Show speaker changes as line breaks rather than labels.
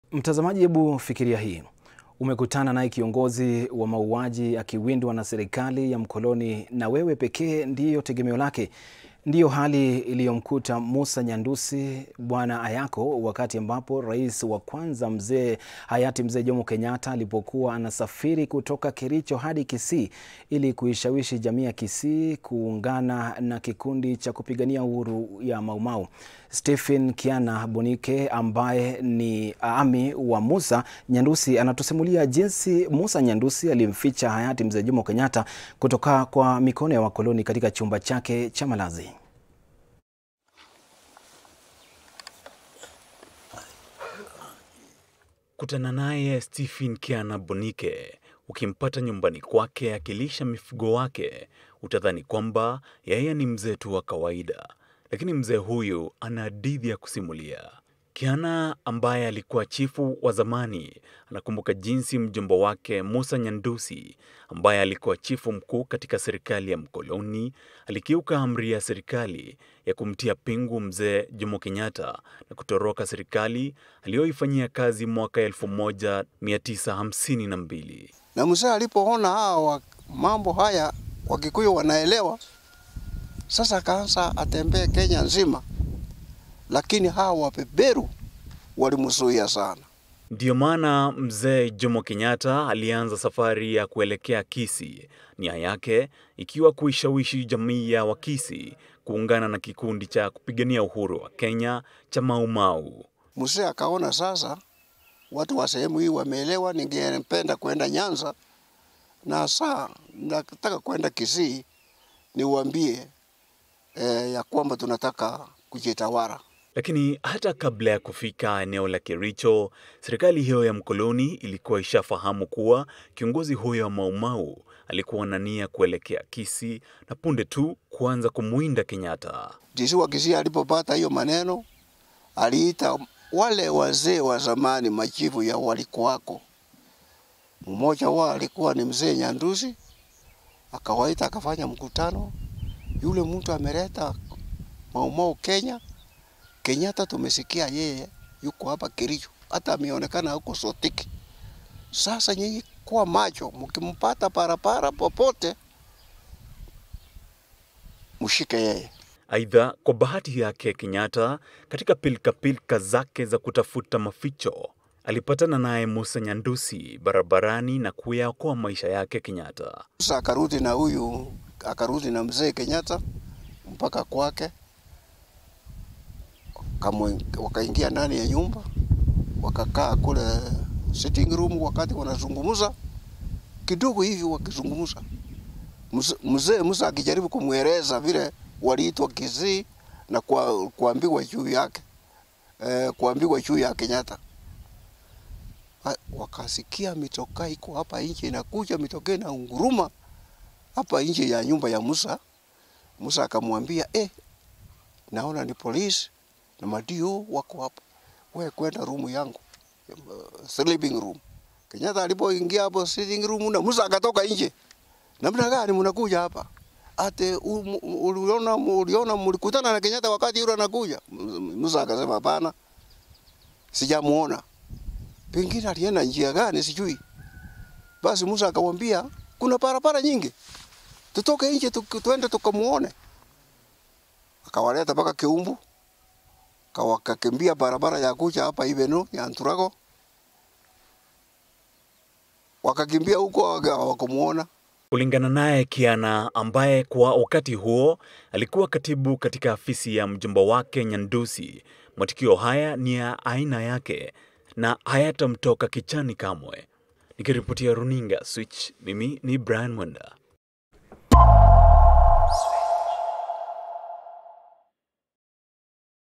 Mtazamaji, hebu fikiria hii. Umekutana naye kiongozi wa mauaji akiwindwa na serikali ya mkoloni, na wewe pekee ndiyo tegemeo lake. Ndiyo hali iliyomkuta Musa Nyandusi Bwana Ayako wakati ambapo rais wa kwanza mzee hayati mzee Jomo Kenyatta alipokuwa anasafiri kutoka Kericho hadi Kisii ili kuishawishi jamii ya Kisii kuungana na kikundi cha kupigania uhuru ya Mau Mau. Stephen Kiana Bonike ambaye ni ami wa Musa Nyandusi anatusimulia jinsi Musa Nyandusi alimficha hayati mzee Jomo Kenyatta kutoka kwa mikono ya wakoloni katika chumba chake cha malazi.
Kutana naye Stephen Kiana Bonike ukimpata nyumbani kwake akilisha mifugo wake, utadhani kwamba yeye ni mzee tu wa kawaida, lakini mzee huyu ana hadithi ya kusimulia. Kiana ambaye alikuwa chifu wa zamani anakumbuka jinsi mjomba wake Musa Nyandusi ambaye alikuwa chifu mkuu katika serikali ya mkoloni alikiuka amri ya serikali ya kumtia pingu mzee Jomo Kenyatta na kutoroka serikali aliyoifanyia kazi mwaka 1952.
Na mzee alipoona hawa mambo haya Wakikuyu wanaelewa, sasa akaanza atembee Kenya nzima lakini hawa wabeberu walimzuia sana.
Ndiyo maana mzee Jomo Kenyatta alianza safari ya kuelekea Kisii, nia yake ikiwa kuishawishi jamii ya Wakisii kuungana na kikundi cha kupigania uhuru wa Kenya cha Mau Mau.
Mzee akaona sasa watu wa sehemu hii wameelewa, ningependa kwenda Nyanza na saa nataka kwenda Kisii niwaambie eh, ya kwamba tunataka kujitawala.
Lakini hata kabla ya kufika eneo la Kericho, serikali hiyo ya mkoloni ilikuwa ishafahamu kuwa kiongozi huyo wa Mau Mau alikuwa na nia kuelekea Kisii na punde tu kuanza kumwinda Kenyatta.
Jisi wa Kisii alipopata hiyo maneno, aliita wale wazee wa zamani, machifu ya walikuwako. Mmoja wao alikuwa ni mzee Nyandusi, akawaita akafanya mkutano. Yule mtu ameleta Mau Mau Kenya, Kenyatta tumesikia yeye yuko hapa Kericho, hata ameonekana huko Sotiki. Sasa nyinyi kuwa macho, mkimpata parapara popote mshike yeye.
Aidha, kwa bahati yake Kenyatta, katika pilkapilka zake za kutafuta maficho, alipatana naye Musa Nyandusi barabarani na kuyaokoa maisha yake Kenyatta.
Sasa akarudi na huyu, akarudi na mzee Kenyatta mpaka kwake wakaingia ndani ya nyumba wakakaa kule sitting room, wakati wanazungumza kidogo hivi, wakizungumza mzee Musa akijaribu kumweleza vile waliitwa Kisii na kwa, kuambiwa juu yake e, kuambiwa juu ya Kenyatta. Wakasikia mitokaa iko hapa nje inakuja, mitokaa na unguruma hapa nje ya nyumba ya Musa. Musa akamwambia eh, naona ni polisi na madio wako hapo, wewe kwenda room yangu, uh, sleeping room. Kenyatta alipoingia hapo sitting room na Musa akatoka nje. Namna gani mnakuja hapa? Ate uliona uliona mlikutana na Kenyatta wakati yule anakuja? Musa akasema hapana, sijamuona. Pengine alienda njia gani sijui. Basi Musa akamwambia kuna barabara nyingi, tutoke nje tuende tukamuone. Akawaleta mpaka Keumbu wakakimbia barabara ya kuja hapa Iveno ya Anturago, wakakimbia huko hawakumuona.
Kulingana naye Kiana, ambaye kwa wakati huo alikuwa katibu katika afisi ya mjomba wake Nyandusi, matukio haya ni ya aina yake na hayatamtoka kichani kamwe. Nikiripotia runinga Switch, mimi ni Brian Mwenda.